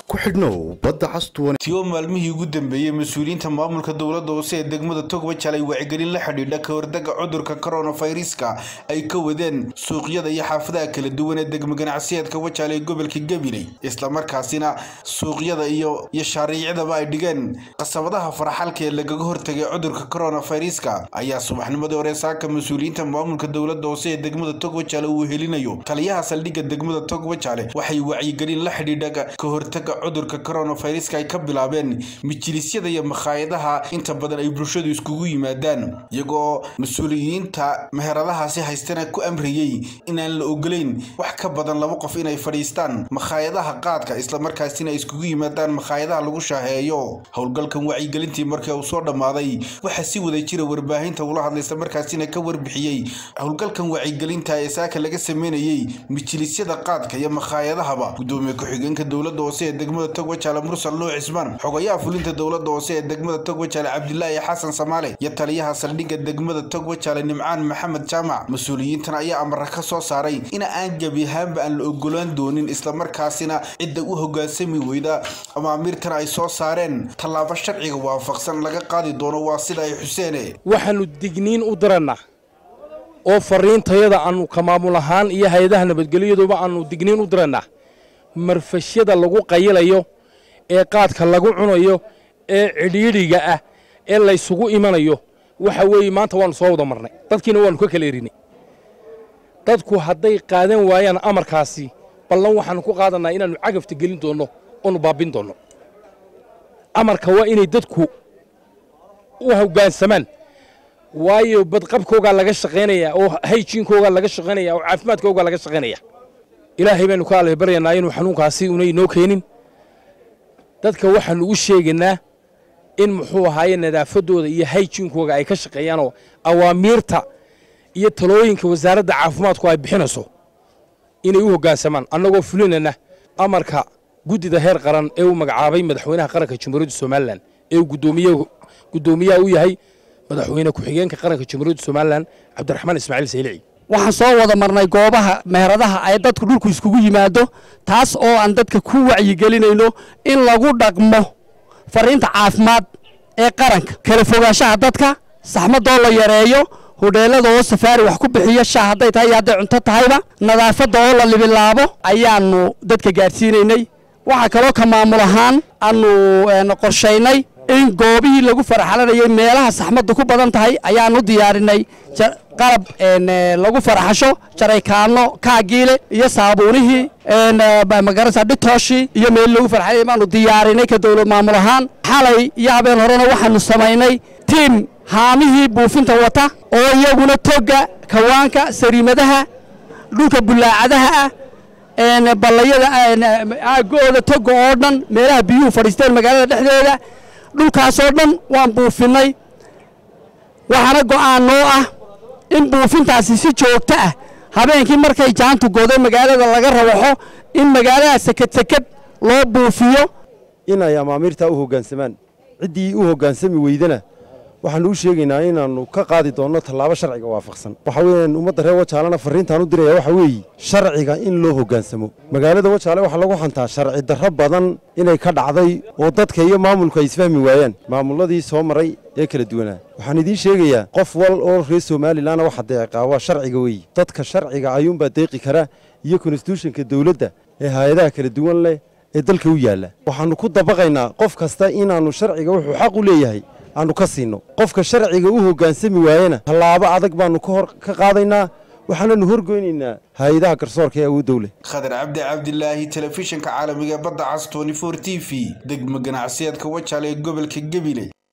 ku xidhnow badda castuwan tiyo maalmihii ugu dambeeyey mas-uuliyiinta maamulka dowladda hoose ee degmada togwajal ay wacyigelin la xidhiidha ka hordaga cudurka koronafayraska ay ka wadeen suuqyada iyo xaafadaha kala duwan ee degmo ganacsiyeedka wajaal ee gobolka gabiley islamarkaasina suuqyada iyo iyo shaariicdaba ay dhigeen qasabadaha faraxalka ee lagaga hortagay cudurka koronafayraska ayaa subaxnimadii hore saaka mas-uuliyiinta maamulka dowladda hoose ee degmada togwajale uu helinayo taliyaha saldhigga degmada togwajale waxay wacyigelin la xidhiidha ka hortaga cudurka koronafayraska ay ka bilaabeen majilisyada iyo makhaayadaha inta badan ay bulshadu iskugu yimaadaan iyagoo mas-uuliyiinta meheradahaasi haystana ku amriyey inaan la ogolayn wax ka badan laba qof inay fadhiistaan makhaayadaha qaadka islamarkaasina ay iskugu yimaadaan makhaayadaha lagu shaaheeyo howlgalkan wacyigelintii markii uu soo dhammaaday waxaa si wada jira warbaahinta ula hadlay islamarkaasina ka warbixiyey howlgalkan wacyigelinta ee saaka laga sameynayey majilisyada qaadka iyo makhaayadahaba gudoomiye ku-xigeenka dowladda hoose ee degmada togwajaale mursal nuux cismaan xogayaha fulinta dowladda hoose ee degmada togwajaale cabdilaahi xasan samaale iyo taliyaha saldhigga degmada togwajaale nimcaan maxamed jaamac mas-uuliyiintan ayaa amara ka soo saaray in aan gebi ahaanba aan la ogolaan doonin islamarkaasina cidda u hogaansami weyda amaamiirtan ay soo saareen tallaabo sharciga waafaqsan laga qaadi doono waa sida ay xuseene waxaannu digniin u dirannaa oo fariintayada aannu ka maamul ahaan iyo hay-adaha nabadgelyaduba aannu digniin u dirannaa marfashyada lagu qayilayo ee qaadka lagu cunayo ee cidhiidhiga ah ee laysugu imanayo waxa weeye maanta waannu soo wada marnay dadkiina waannu ka kala erinay dadku hadday qaadan waayaan amarkaasi ballan waxaannu ku qaadannaa inaannu cagafta gelin doonno oonu baabbin doonno amarka waa inay dadku u hoggaansamaan waayo badqabkoogaa laga shaqaynayaa oo hayjiinkoogaa laga shaqaynaya oo caafimaadkoogaa laga shaqaynaya ilaahay baynu ka alay baryanaa inuu xanuunkaasi una inoo keenin dadka waxaannu u sheegaynaa in muxuu ahaaye nadaafaddooda iyo hayjiinkooga ay ka shaqeeyaanoo awaamiirta iyo talooyinka wasaaradda caafimaadku ay bixinayso inay u hoggaansamaan annagoo fulinayna amarka guddida heer qaran ee uu magacaabay madaxweynaha qaranka jamhuuriyadda somalilan ee uu guddoomiyaha u yahay madaxweyne ku-xigeenka qaranka jamhuuriyadda somalilan cabdiraxmaan ismaaciil saylici waxaan soo wada marnay goobaha meheradaha ay dadku dhulku iskugu yimaado taas oo aan dadka ku wacyigelinayno in lagu dhaqmo fariinta caafimaad ee qaranka kala fogaanshaha dadka saxmadoo la yareeyo hodheellada oo safaari wax ku bixiyo shaah hadday tahay iyo hadday cunto tahayba nadaafadda oo la libilaabo ayaannu dadka gaadhsiinaynay waxaa kaloo ka maamul ahaan aannu qorshaynay in goobihii lagu faraxalanayay meelaha saxmaddu ku badan tahay ayaannu diyaarinay qalab lagu faraxasho jaraykaano kaagiile iyo saabuunihii magarasa dhitooshii iyo meel lagu farxalanay baanu diyaarinay ka dowlad maamul ahaan xalay iyo habeen horena waxaanu samaynay tiim haamihii buufinta wata oo iyaguna togga kawaanka sariimadaha dhulka bulaacadaha ah ballayada aagooda togga oo dhan meelaha biyuhu fadhiisteen magaalada dhexdeeda dhulkaasoo dhan waan buufinnay waxaana go'aan noo ah in buufintaasi si joogto ah habeenkii markay jaantu godo magaalada laga rawaxo in magaalada seked seked loo buufiyo inay amaamiirtaa u hoggaansamaan ciddii u hoggaansami weydana waxaannu u sheegaynaa inaannu ka qaadi doonno tallaabo sharciga waafaqsan waxa weeyaan ummadda reer wajaalena farriintaan u diraya waxa weeye sharciga in loo hoggaansamo magaalada wajaale waxaa lagu xantaa sharci darro badan inay ka dhacday oo dadka iyo maamulku ay isfahmi waayaan maamulladii soo maray ee kala duwanaa waxaan idiin sheegayaa qof wal oo reer somalilanna waxa deeqaa waa sharciga weeye dadka sharciga ayuunbaa deeqi kara iyo konstituushonka dawladda ee hay-adaha kala duwan leh ee dalka u yaalla waxaannu ku dabaqaynaa qof kasta inaannu sharciga wuxuu xaq u leeyahay aannu ka siinno qofka sharciga u hoggaansami waayena tallaabo adag baannu ka qaadaynaa waxaananu horgoynaynaa hay-adaha garsoorka ee awood dowle khadar cabdi cabdilaahi telefishinka caalamiga badda cas t t v degmo ganacsiyeedka wajaale ee gobolka gabiley